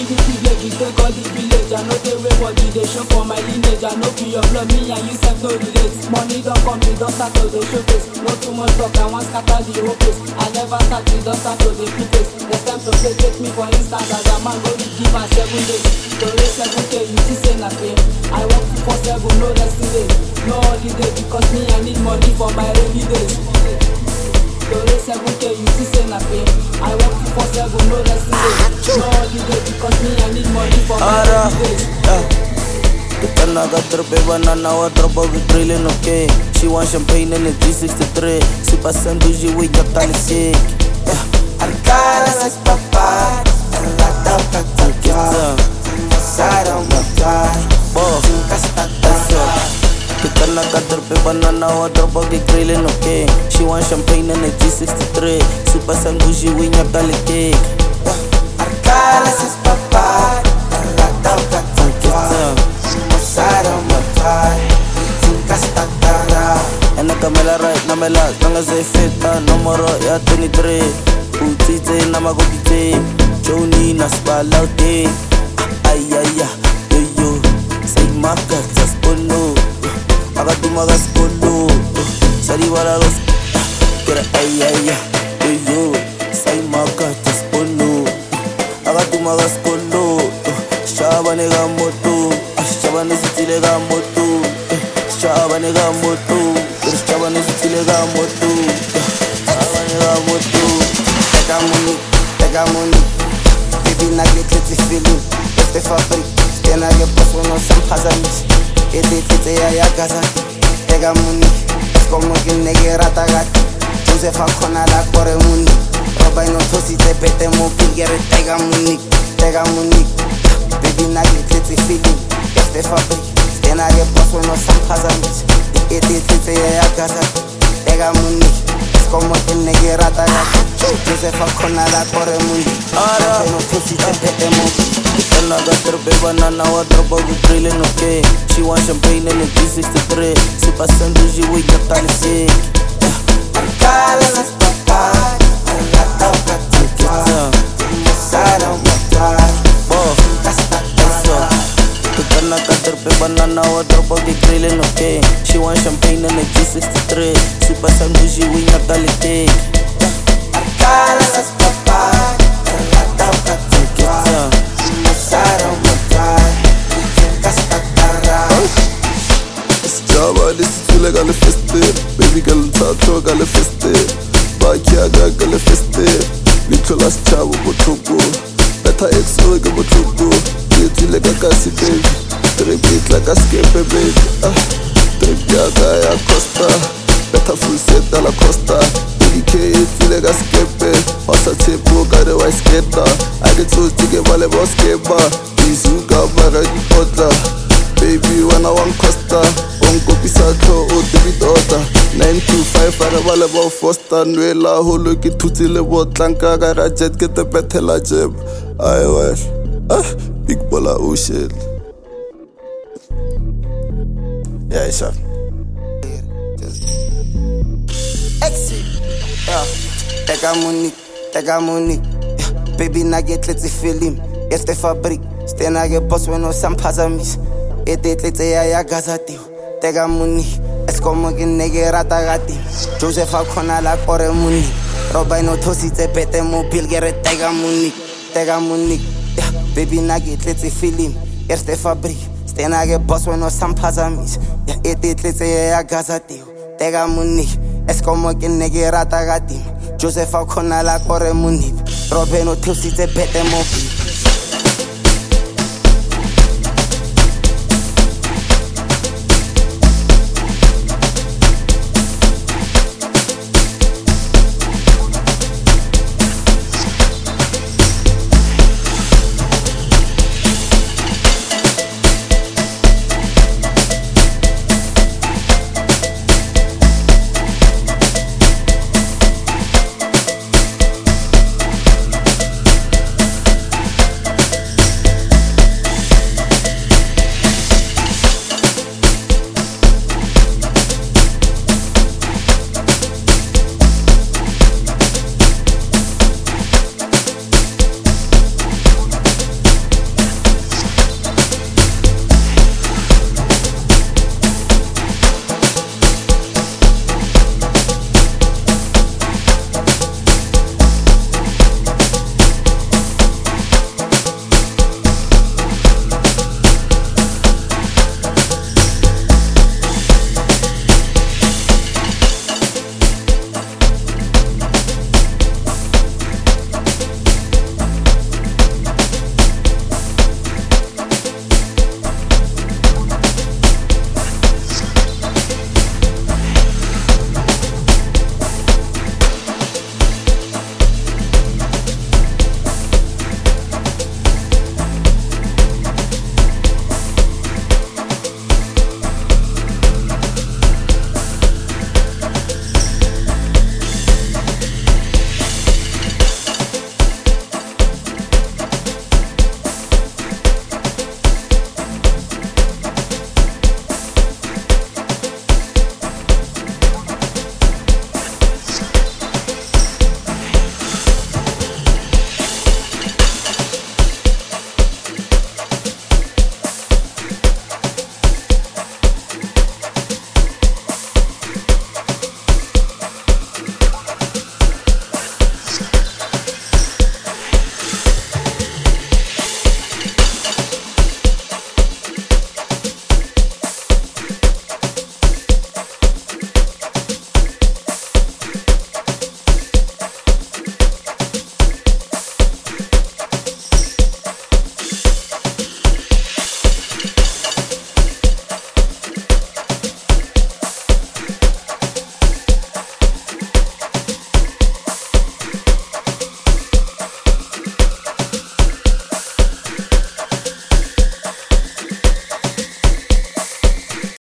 the privilege, you take all the village. I know they way body, they show for my lineage. I know be your blood, me and you self no relate. Money don't come, me don't start to the showcase. No too much talk, I want scatter the whole place. I never start, me don't start to the place. Next time to play, take me for instance as a man go to give my seven days. To raise seven K, you see say na pay. I work two for seven, no resting day, no holiday because me I need money for my rainy days. To raise seven K, you see say na pay. I work two for seven, no resting day, no holiday because me I need money for my Ara, rainy days. yeah. Kitanaga tripe banana wa dropa with drilling okay She want champagne in the G63 Super sandwich with your tali sick Yeah, Arcala essas papadas, ela dá pra tocar. Passaram uma tarde, boss nunca está dando. Kitanaga tripe banana wa dropa with drilling okay She want champagne in the G63 Super sandwich with your tali sick Arcala essas papadas, ela dá pra tocar. Passaram uma tarde, nunca está dando. Ena kamela right na mela nanga ze feta nomoro ya 23 Utite na magokite Joni na spalaute Ay ay ay yo yo Say maka zaspono Akatuma gaspolo Sari wala los Kira ay ay ay yo yo Say maka zaspono Akatuma gaspolo Shabane ga moto Shabane sitile ga moto Shabane ga moto Shabane sitile ga moto Shabane ga moto Pega money, pega money. Baby, na get let's feeling. Este fabrik, stena ge boss when no some hazamis. Ete tete ya ya gaza. Pega money, es como que nege rata gat. Josefa kona la kore money. Roba no tosi te pete mo pingere pega money, pega money. Baby, na get let's feeling. Este fabrik, stena ge boss when no some hazamis. Ete tete ya ya gaza. Pega money. Es como que negue rata gat. Josefa kona la kore money. Ara. Roba no tosi te pete mo Kitana ga terpe banana wa dropa with drilling okay She want champagne in the G63 Super sandwich with your tali sick Arcala essas papadas, ela dá pra tocar. Yeah. Passaram uma tarde, Boss nunca está dando. Kitana ga terpe banana wa dropa with drilling okay She want champagne in the G63 Super sandwich with your tali sick Arcala essas papadas, ela dá pra tocar. Yeah. Passaram uma tarde, nunca está dando. Sijaba lesithule ka lefestere baby ka letsatho ka lefestere bakiaka ka lefestere leitlho la setšhabo botlhoko betha exore ke botlhoko ke tswile ka kasi baby trip e tla ka skepe baby ah, trip yaka ya costa betha full set a la costa edk e tswile ka skepe wa sa tshepo ka re wa sketa a ke tsotse ke ba le boskeba izuka bara dipotla baby wena wa ncosta o nkopisa tlho o tebitota 925 a re ba le bo foster nwela holo ke thutse le botlanka ka ra jet ke tepethela jeb ai wel ah big bola ocean yeah sure Exit. Yeah. Pega money, pega money. Yeah. Baby, na get let's film. Este fabrik, stena ge boss when no some pazamis. Ete tletse ya ya gazati. Tega money, es como que nege rata gati. Josefa kona la kore money. Roba no tosi te pete mo pilgere tega money, tega money. Yeah. Baby, na get let's film. Este fabrik, stena ge boss when no some pazamis. Yeah. Ete tletse ya ya gazati. Tega money. Es como que nege rata gati Josefa kona la kore munip Robe no tusi te pete mopi